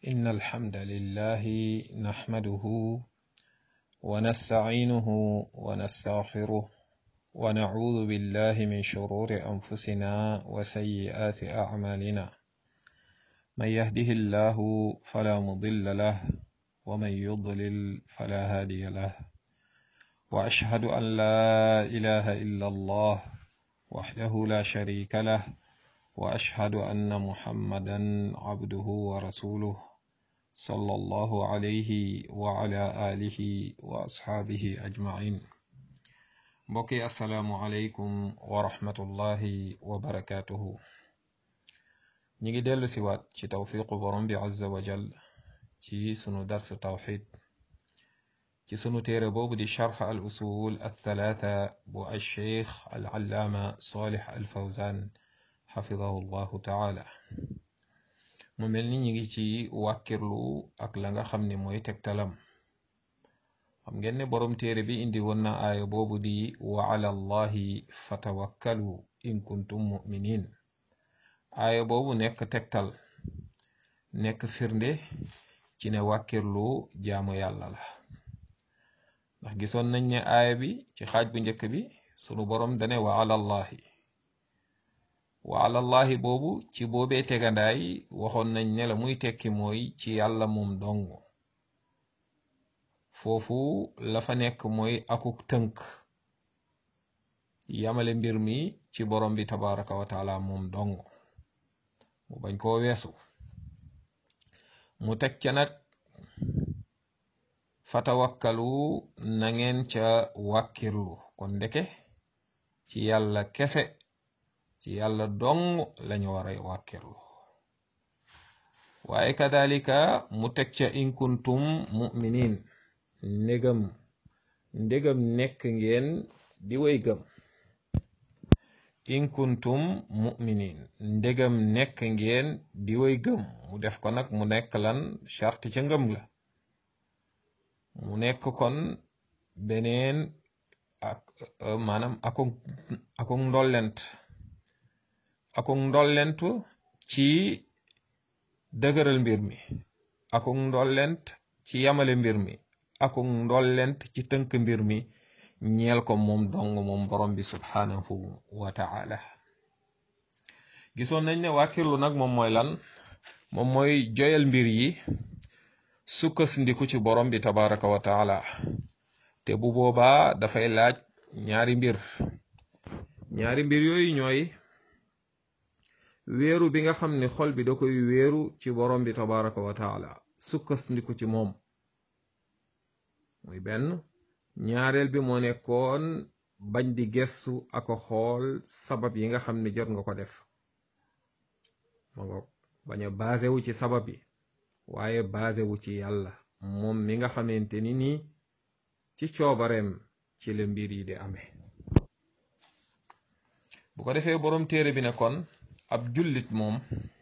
إن الحمد لله نحمده ونستعينه ونستغفره ونعوذ بالله من شرور أنفسنا وسيئات أعمالنا من يهده الله فلا مضل له ومن يضلل فلا هادي له وأشهد أن لا إله إلا الله وحده لا شريك له وأشهد أن محمدا عبده ورسوله صلى الله عليه وعلى آله وأصحابه أجمعين بقي السلام عليكم ورحمة الله وبركاته نيجي ديل سوات ci tawfiqu borom bi azza wa jal ci sunu dars tawxid ci sunu téere boobu di charx al usul al thalatha bu al cheikh al allaama salih al fawzan xafidahu llahu taala mu mel ni ñi ngi ci wàkkirlu ak la nga xam ne mooy tegtalam xam ngeen ne boroom téere bi indi woon na aaya boobu di wa ala allahi fatawakkalu in kuntum muminin aaya boobu nekk tegtal nekk firnde ci ne wàkkirlu jaamu yàlla la ndax gisoon nañ ne aaya bi ci xaaj bu njëkk bi sunu boroom dane wa ala allahi wa alallahi boobu ci boobee tegandaay waxoon nañ ne la muy tekki mooy ci yàlla moom dong foofu la fa nekk mooy akuk tënk yamale mbir mi ci borom bi tabaraka wa taala moom dong mu bañ koo weesu mu teg ca nag fatawakkalu na ngeen ca wàkkirlu kon ndeke ci yàlla kese ci yàlla dong lañu war a wàkkirlu waaye kadalika mu teg ca in kuntum muminin ndégam ndégam nekk ngeen di way gëm in kuntum muminin ndégam nekk ngeen di way gëm mu def ko nag mu nekk lan charte ca ngëm la mu nekk kon beneen ak maanaam akuk akuk ndollent akuk ndollent ci dëgëral mbir mi akuk ndollent ci yamale mbir mi akuk ndollent ci tënk mbir mi ñeel ko moom dong moom borom bi subhanahu wa ta'ala gisoon nañ ne wàkkirlu nag moom mooy lan moom mooy joyal mbir yi sukkandiku ci borom bi tabaraka wa taala te bu boobaa dafay laaj ñaari mbir ñaari mbir yooyu ñooy wéeru bi nga xam ne xol bi da koy wéeru ci borom bi tabaraka wa taala sukkandiku ci moom muy benn ñaareel bi moo nekkoon bañ di gestu ak xool sabab yi nga xam ne jot nga ko def ma nga bañ a basé wu ci sabab yi waaye basé wu ci yàlla moom mi nga xamante ni nii ci coobareem ci la mbir yi di amee bu ko defee boroom téere bi ne kon ab jullit moom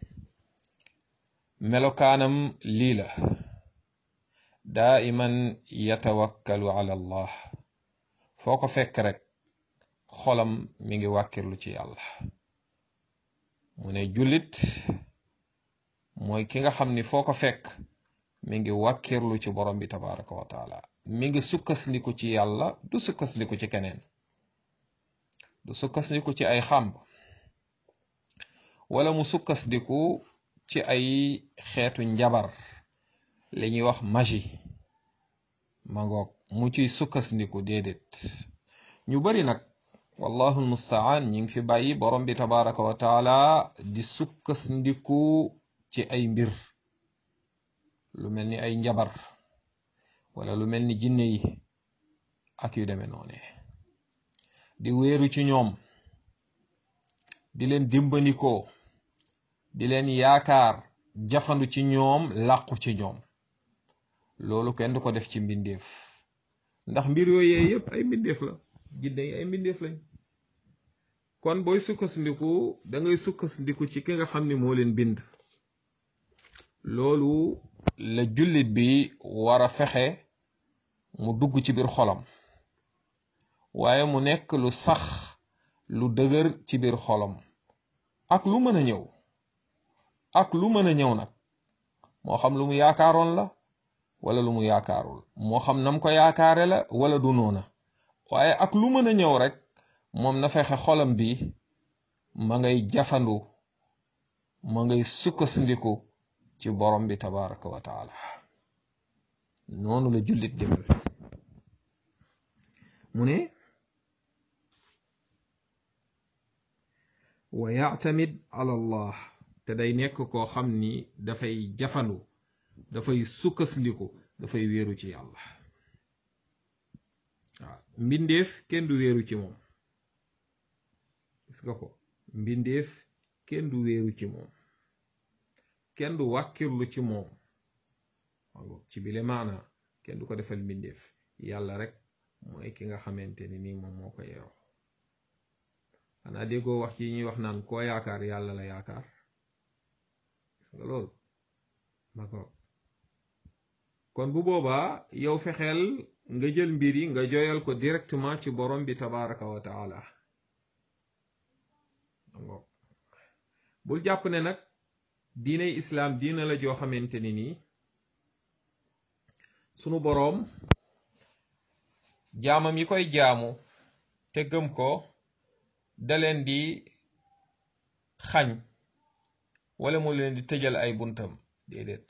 melokaanam lii la daa iman yatawakkalu ala allah foo ko fekk rek xolam mi ngi wàkkirlu ci yàlla mu ne jullit mooy ki nga xam ni foo ko fekk mi ngi wàkkirlu ci borom bi tabaraka wa taala mi ngi sukkasliku ci yàlla du sukkasliku ci keneen du sukkasliku ci ay xàmb wala mu sukkasliku ci ay xeetu njabar li ñuy wax magie ma ngoog mu ciy sukkasliku déedéet ñu bari nag wallahu almustaan ñi ngi fi bàyyi borom bi tabaraka wa taala di sukkasliku ci ay mbir lu mel ni ay njabar wala lu mel ni jinne yi ak yu demee noone di wéeru ci ñoom di leen dimbandikoo di leen yaakaar jafandu ci ñoom làqu ci ñoom loolu kenn du ko def ci mbindeef ndax mbir yooyee yépp ay mbindeef la jinne yi ay mbindeef lañ kon booy sukkandiku da ngay sukkandiku ci ki nga xam ni moo leen bind loolu la jullit bi war a fexe mu dugg ci biir xolam waaye mu nekk lu sax lu dëgër ci biir xolam ak lu mën a ñëw ak lu mën a ñëw nag moo xam lu mu yaakaaroon la wala lu mu yaakaarul moo xam nam ko yaakaare la wala du noona waaye ak lu mën a ñëw rek moom na fexe xolam bi ma ngay jafandu ma ngay sukkandiku ci borom bi tabaraka wa taala noonu la jullit di mel mu ne wa yactamid ala allah te day nekk koo xam ni dafay jafandu dafay sukkandiku dafay wéeru ci yàlla waaw mbindeef kenn du wéeru ci moom gis nga ko mbindeef kenn du wéeru ci moom kenn du wàkkirlu ci moom ci bile maana kenn du ko defal mbindeef yàlla rek mooy ki nga xamante ni nii moom moo ko yeewoo xanaa déggoo wax ci ñuy wax naan koo yaakaar yàlla la yaakaar gis nga loolu ma ko kon bu boobaa yow fexeel nga jël mbir yi nga joyal ko directement ci borom bi tabaraka wa taala bul jàpp ne nag diiney islaam diina la joo xamante ni nii sunu boroom jaamam yi koy jaamu te gëm ko da leen di xañ wala mu leen di tëjal ay buntam déedéet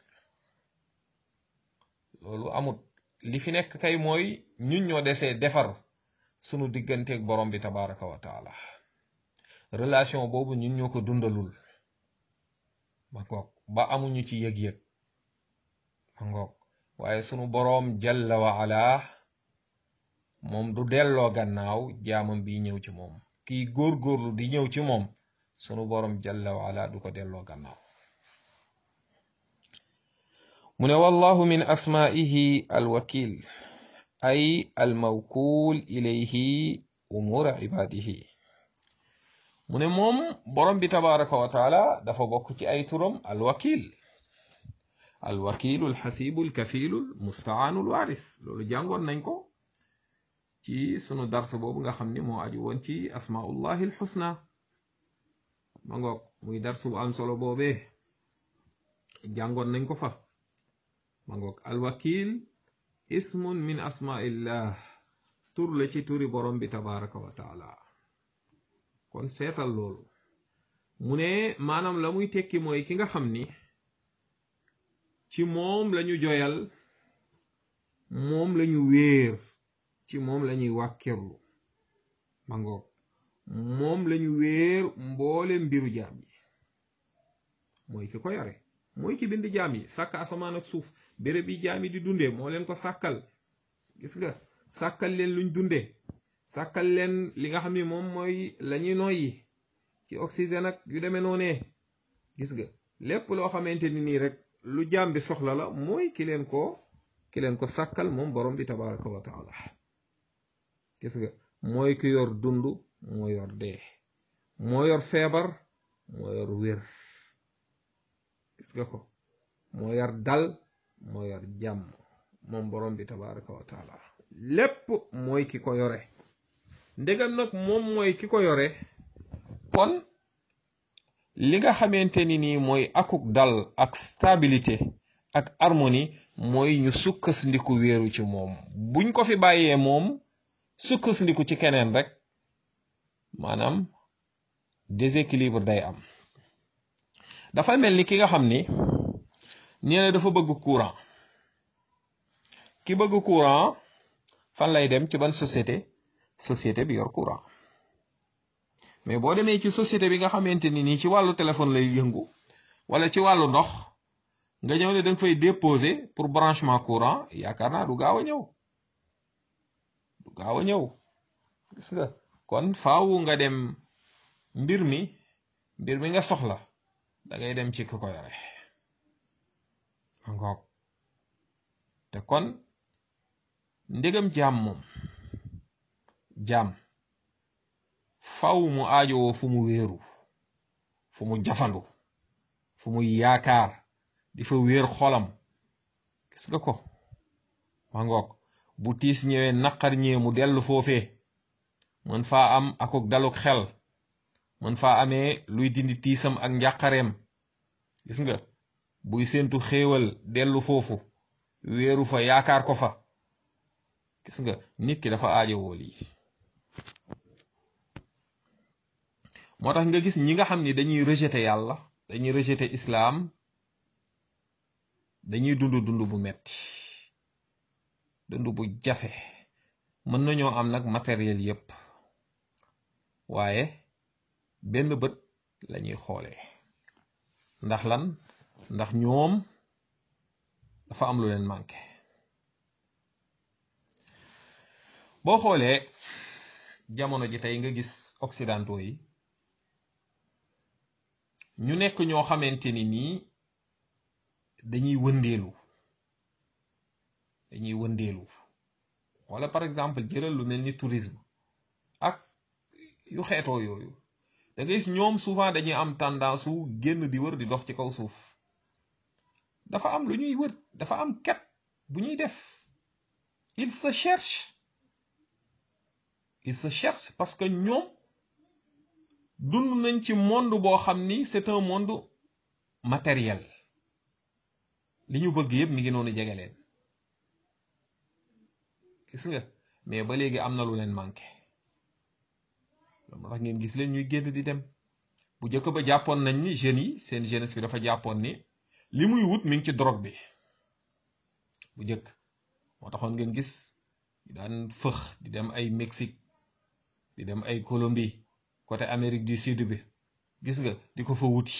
loolu amut li fi nekk kay mooy ñun ñoo desee defar sunu digganteeg borom bi tabaraka wa taala relation boobu ñun ñoo ko dundalul ma ngoog ba amuñu ci yëg-yëg ma ngoog waaye sunu boroom jalla wa ala moom du delloo gannaaw jaamam bi ñëw ci moom kiy góorgóorlu di ñëw ci moom sunu boroom jalla wa ala du ko delloo gannaaw mu ne wallahu min asmaihi alwakil ay almawkul ilayhi umura ibadihi mu ne moom borom bi tabaraka wa taala dafa bokk ci ay turam alwakil alwakilu alxasibu alkafilu almustaanu alwaris loolu jàngoon nañ ko ci sunu dars boobu nga xam ni moo aju woon ci asmaullahi alxusna ma ngoog muy dars bu am solo boobee jàngoon nañ ko fa ma ngoog alwakil ismun min asmaillah tur la ci turi borom bi tabaraka wa taala kon seetal loolu mu ne maanaam la muy tekki mooy ki nga xam ni ci moom lañu joyal moom lañu wéer ci moom lañuy wàkkirlu ma ngoog moom lañu wéer mboole mbiru jaam yi mooy ki ko yore mooy ki bind jaam yi sàkk asamaan ak suuf béréb yi jaam yi di dundee moo leen ko sàkkal gis nga sàkkal leen luñ dundee sàkkal leen li nga xam ni moom mooy lañuy noyyi ci oxygène ak yu demee noonee gis nga lépp loo xamante ni nii rek lu jaam bi soxla la mooy ki leen ko ki leen ko sàkkal moom borom bi tabaraka wa taala gis nga mooy ki yor dund moo yor dee moo yor feebar moo yor wér gis nga ko moo yor dal moo yor jàmm moom borom bi tabaraka wa taala lépp mooy ki ko yore ndegam nag moom mooy ki ko yore kon li nga xamante ni nii mooy akuk dal ak stabilité ak harmonie mooy ñu sukkandiku wéeru ci moom buñ ko fi bàyyee moom sukkandiku ci keneen rek maanaam déséquilibre day am dafa mel ni ki nga xam ni nee na dafa bëgg courant ki bëgg courant fan lay dem ci ban société société bi yor courant mais boo demee ci société bi nga xamante ni nii ci wàllu téléphone lay yëngu wala ci wàllu ndox nga ñëw ne da nga fay déposer pour branchement courant yaakaar naa du gaaw a ñëw du gaaw a ñëw gis nga kon faawu nga dem mbir mi mbir mi nga soxla da ngay dem ci ki ko yore ngoog te kon ndegam jaam moom jaam faw mu aajowoo fu mu wéeru fu mu jafandu fu mu yaakaar di fa wéer xolam gis nga ko ma ngoog bu tiis ñëwee naqar ñëwee mu dellu foofee mën faa am akuk daluk xel mën faa amee luy dindi tiisam ak njàqareem gis nga buy séentu xéewal dellu foofu wéeru fa yaakaar ko fa gis nga nit ki dafa aajowoo lii moo tax nga gis ñi nga xam ni dañuy rejeté yàlla dañuy rejeté islaam dañuy dund dund bu metti dund bu jafe mën nañoo am nag matériel yépp waaye benn bët lañuy xoolee ndax lan ndax ñoom dafa am lu leen manqué boo xoolee jamono ji tey nga gis occidentaux yi ñu nekk ñoo xamante ni nii dañuy wëndeelu dañuy wëndeelu wala par exemple jëlal lu mel ni tourisme ak yu xeetoo yooyu da ngay gis ñoom souvent dañuy am tendance su génn di wër di dox ci kaw suuf dafa am lu ñuy wër dafa am ket bu ñuy def il se cherche il se cherche parce que ñoom dund nañ ci monde boo xam ni c'est un monde matériel li ñu bëgg yëpp mi ngi noonu jege leen gis nga mais ba léegi am na lu leen manqué loolu tax ngeen gis leen ñuy génn di dem bu njëkk ba jàppoon nañ ni jeunes yi seen jeunesse bi dafa jàppoon ni li muy wut mi ngi ci drogue bi bu njëkk moo taxoon ngeen gis daan fëx di dem ay Mexique di dem ay Colombie côté Amérique du Sud bi gis nga di ko fa wuti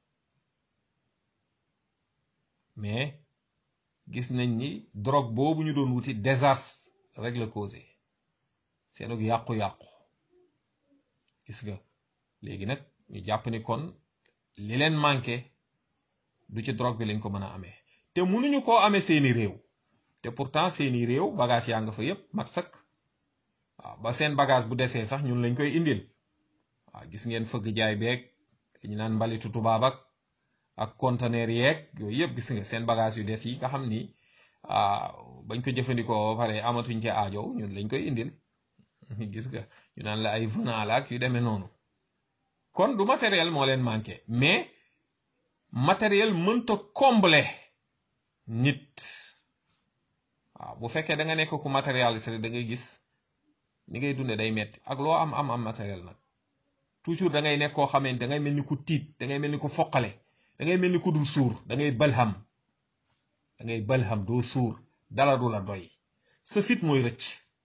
mais gis nañ ni drogue boobu ñu doon wuti désastre rek la causé seenug yàqu-yàqu gis nga léegi nag ñu jàpp ni kon li leen manqué du ci drogue bi lañ ko mën a amee te mënuñu koo amee seeni réew te pourtant seeni réew bagage yaa nga fa yépp mat sëkk waaw ba seen bagage bu desee sax ñun lañ koy indil waaw gis ngeen fëgg jaay beeg li ñu naan mbalitu tubaab ak ak conteneur yeeg yooyu yëpp gis nga seen bagage yu des yi nga xam ni bañ ko jëfandikoo ba pare amatuñ ci aajo ñun lañ koy indil gis nga ñu naan la ay venant la ak yu demee noonu kon du matériel moo leen manqué mais matériel mënta combler nit waaw bu fekkee da nga nekk ku matérialiste da ngay gis ni ngay dunde day metti ak loo am am am matériel nag toujours da ngay nekk koo xamante da ngay mel ni ku tiit da ngay mel ni ku foqale da ngay mel ni ku dul suur da ngay balham da ngay balham doo suur dala du la doy sa fit mooy rëcc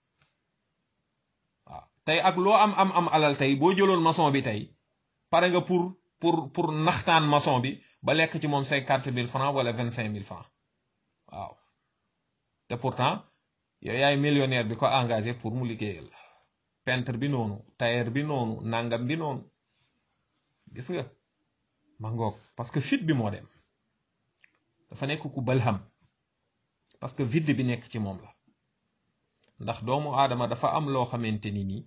waaw tey ak loo am am am alal tey boo jëloon maçon bi tey pare nga pour pour pour naxtaan maçon bi ba lekk ci moom cinquante mille francs wala vingt cinq mille francs waaw te pourtant yow yaay millionnaire bi ko engagé pour mu liggéeyal peintre bi noonu tailleur bi noonu nangam bi noonu gis nga ma ngoog parce que fit bi moo dem dafa nekk ku balham parce que vide bi nekk ci moom la ndax doomu aadama dafa am loo xamante ni nii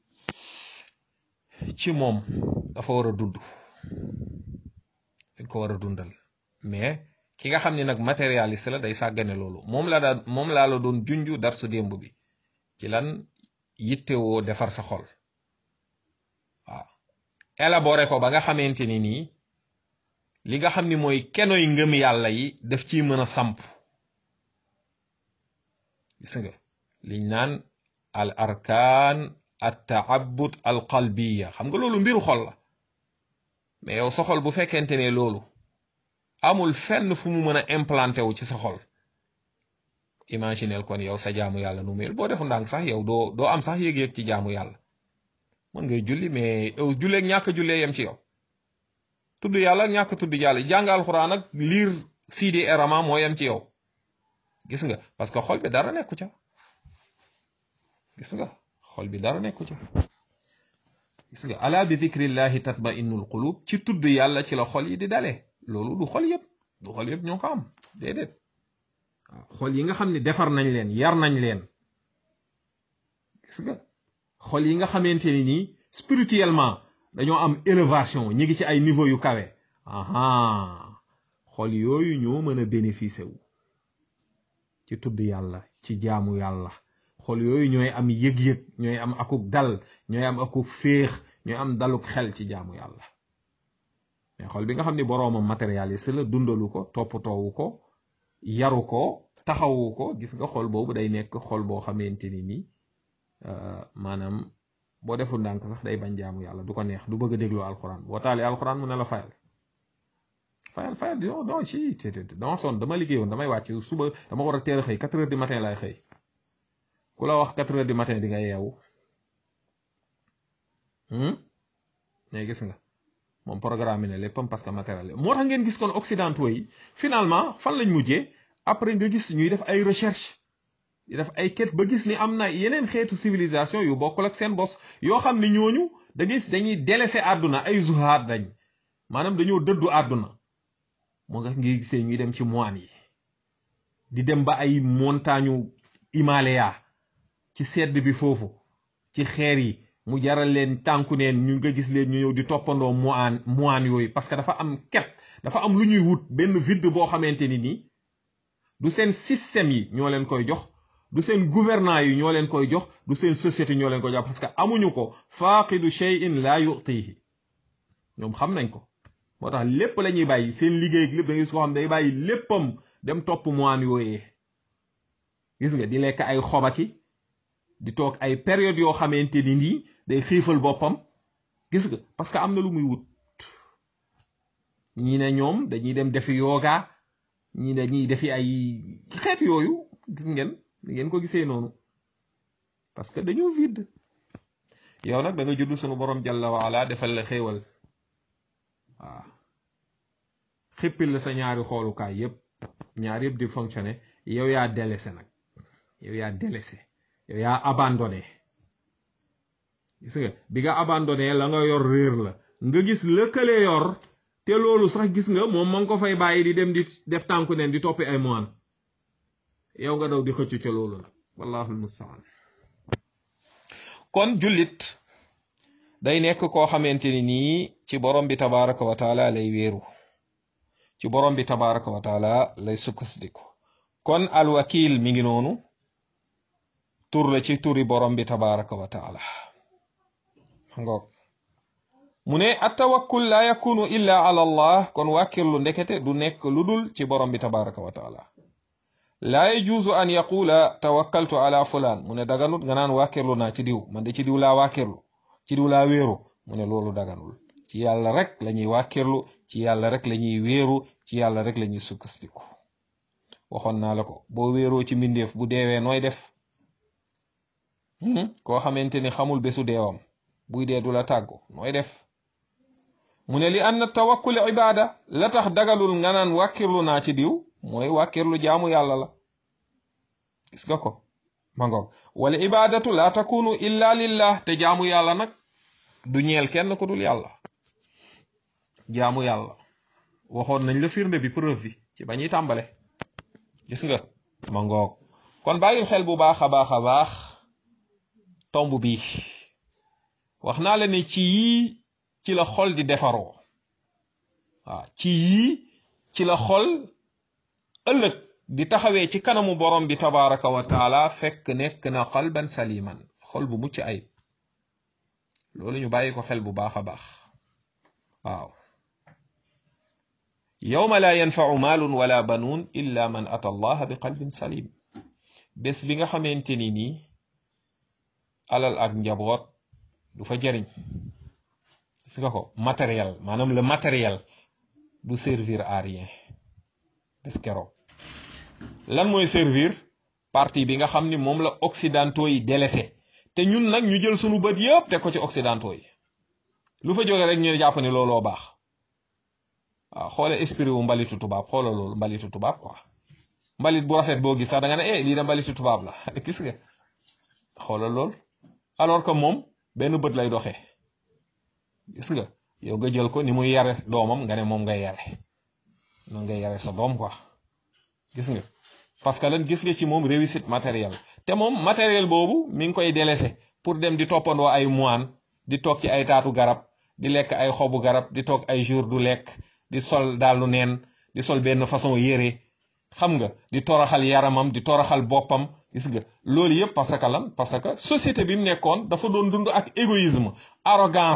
ci moom dafa war a dund dañ ko war a dundal mais ki nga xam ne nag matérialiste la day sàggane loolu moom la daan moom laa la doon junju dar su démb bi ci lan yittewoo defar sa xol waaw élaboré ko ba nga xamante ni nii li nga xam ni mooy kenoy ngëm yàlla yi daf ciy mën a samp gis nga liñ naan al arkaan at taabud al qalbiya xam nga loolu mbiru xol la mais yow sa xol bu fekkente ne loolu amul fenn fu mu mën a implanté wu ci sa xol imaginel kon yow sa jaamu yàlla nu mel boo defu ndànk sax yow doo doo am sax yëg-yëg ci jaamu yàlla mën ngay julli mais yow julleeg ñàkk jullee yem ci yow tudd yàlla ñàkk tudd yàlla jàng alxuraan ak liir siidi erama moo yem ci yow gis nga parce que xol bi dara nekku ca gis nga xol bi dara nekku ca gis nga ala bi dikrillahi tatma innul qulub ci tudd yàlla ci la xol yi di dale loolu du xol yëpp du xol yëpp ñoo ko am déedéet waaw xol yi nga xam ne defar nañ leen yar nañ leen gis nga xol yi nga xamante ni nii spirituellement dañoo am élévation ñi ngi ci ay niveau yu kawe aha xol yooyu ñoo mën a bénéficier wu ci tudd yàlla ci jaamu yàlla xol yooyu ñooy am yëg-yëg ñooy am akuk dal ñooy am akuk féex ñooy am daluk xel ci jaamu yàlla mais xol bi nga xam ni boroomam matérialiste la dundalu ko toppatoowu ko yaru ko taxawu ko gis nga xol boobu day nekk xol boo xamante ni nii maanaam boo deful ndànk sax day bañ jaamu yàlla du ko neex du bëgg a déglu alxuraan boo taalee alxuraan mu ne la fayal fayal fayal non non si te dama sonn dama liggéeyoon damay wàcc suba dama war a teel a xëy quatre heures du matin laay xëy ku la wax quatre heures du matin di nga yeewu mais gis nga moom programme ne léppam parce que matériel moo tax ngeen gis kon occidentaux yi finalement fan lañ mujjee après nga gis ñuy def ay recherche di def ay quête ba gis ni am na yeneen xeetu civilisation yu bokkul ak seen bos yoo xam ne ñooñu da gis dañuy délaissé àdduna ay zuhaad dañ maanaam dañoo dëddu àdduna moo nga ngi gisee ñuy dem ci moine yi di dem ba ay montagne Himalaya ci sedd bi foofu ci xeer yi mu jaral leen tànku neen ñu nga gis leen ñu ñëw di toppandoo moine moine yooyu parce que dafa am ket dafa am lu ñuy wut benn vide boo xamante ni nii du seen système yi ñoo leen koy jox du seen gouvernant yi ñoo leen koy jox du seen société ñoo leen koy jox parce que amuñu ko faaqidu shay'in la yu'tihi ñoom xam nañ ko moo tax lépp la ñuy bàyyi seen liggéey ak lépp da ngay soo xam day bàyyi léppam dem topp moine yooyee gis nga di lekk ay xobaki di toog ay période yoo xamante ni nii day xiifal boppam gis nga parce que am na lu muy wut ñii ne ñoom dañuy dem defi yoga ñii dañuy defi ay xeet yooyu gis ngeen ni ngeen ko gisee noonu parce que dañoo vide yow nag da nga judd sunu borom jalla waala defal la xéewal waaw xippil la sa ñaari xoolukaay yépp ñaar yépp di fonctionner yow yaa délaissé nag yow yaa délaissé yow yaa abandonné gis nga bi nga abandonné la nga yor réer la nga gis lëkkale yor te loolu sax gis nga moom ma ngi ko fay bàyyi di dem di def tànku neen di toppi ay moine yow nga daw di xëccu ca loolu nag wallahul mustaan kon jullit day nekk koo xamante ni nii ci borom bi tabaraka wa taala lay wéeru ci borom bi tabaraka wa taala lay sukkandiku kon alwakil mi ngi noonu tur la ci turi borom bi tabaraka wa taala ngoog mu ne attawakkul la yakunu illa ala allah kon wàkkirlu ndekete du nekk lu dul ci borom bi tabaraka wa taala laa yajuuzu an yaqula tawakkaltu ala fulaan mu ne daganut nga naan wàkkirlu naa ci diw man de ci diw laa wàkkirlu ci diw laa wéeru mu ne loolu daganul ci yàlla rek la ñuy wàkkirlu ci yàlla rek la ñuy wéeru ci yàlla rek la ñuy sukkandiku waxoon naa la ko boo wéeroo ci mbindeef bu deewee nooy def koo xamante ni xamul bésu deewam buy dee du la tàggu nooy def mu ne li anna tawakkul ibaada la tax dagalul nga naan wàkkirlu naa ci diw mooy wàkkirlu jaamu yàlla la gis nga ko ma ngoog wala ibaadatu la takunu illa lillah te jaamu yàlla nag du ñeel kenn ku dul yàlla jaamu yàlla waxoon nañ la firnde bi preuve bi ci ba ñuy tàmbale gis nga ma ngoog kon bàyyil xel bu baax a baax a baax tomb bi wax naa la ne ci yii ci la xol di defaroo waaw ci yii ci la xol ëllëg di taxawee ci kanamu borom bi tabaraka wa taala fekk nekk na qalban saliman xol bu mucc ayib loolu ñu bàyyi ko xel bu baax a baax waaw yawma la yanfau maalun wala banuun illa man ata allaha bi qalbin salim bés bi nga xamante ni nii alal ak njaboot du fa jariñ gis nga ko matériel maanaam le matériel du servir à rien bés keroog lan mooy servir partie bi nga xam ni moom la occidentaux yi délaissé te ñun nag ñu jël sunu bët yëpp teg ko ci occidentaux yi lu fa jóge rek ñu jàpp ne looloo baax waaw xoole esprit wu mbalitu tubaab xoola loolu mbalitu tubaab quoi mbalit bu rafet boo gis sax da nga ne eh lii da mbalitu tubaab la gis nga xoola loolu alors que moom benn bët lay doxee gis nga yow nga jël ko ni muy yare doomam nga ne moom ngay yare noonu ngay yare sa doom quoi gis nga parce que lan gis nga ci moom réussite matérielle te moom matériel boobu mi ngi koy délaissé pour dem di toppandoo ay moine di toog ci ay taatu garab di lekk ay xobu garab di toog ay jour du lekk di sol daalu neen di sol benn façon yére xam nga di toroxal yaramam di toroxal boppam gis nga loolu yëpp parce que lan parce que société bi mu nekkoon dafa doon dund ak égoïsme arrogance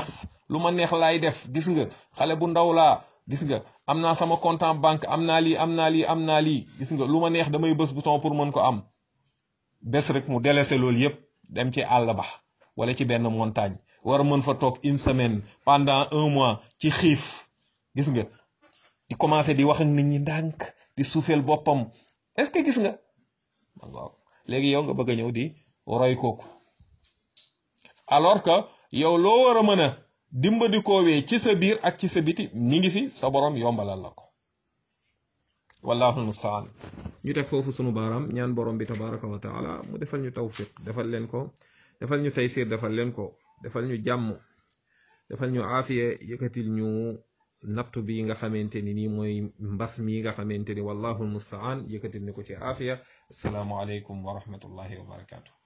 lu ma neex laay def gis nga xale bu ndaw laa gis nga am naa sama compte en banque am naa lii am naa lii am naa lii gis nga lu ma neex damay bës bouton pour mën ko am bés rek mu délaissé loolu yépp dem ci àll ba wala ci benn montagne war a mën fa toog une semaine pendant un mois ci xiif gis nga di commencé di wax ak nit ñi ndànk di suufeel boppam est-ce que gis nga waaw léegi yow nga bëgg a ñëw di roy kooku alors que yow loo war a mën a dimbali koowee ci sa biir ak ci sa biti mi ngi fi sa borom yombalal la ko wallahu almustaan ñu teg foofu sunu baaraam ñaan borom bi tabaraka wa taala mu defal ñu tawfiq defal leen ko defal ñu taysir defal leen ko defal ñu jàmm defal ñu aafiya yëkkatil ñu nattu bi nga xamante ni nii mooy mbas mi nga xamante ni wallahu almustaan yëkkatil ni ko ci aafiya assalaamu aleykum wa rahmatullahi wa barakatuh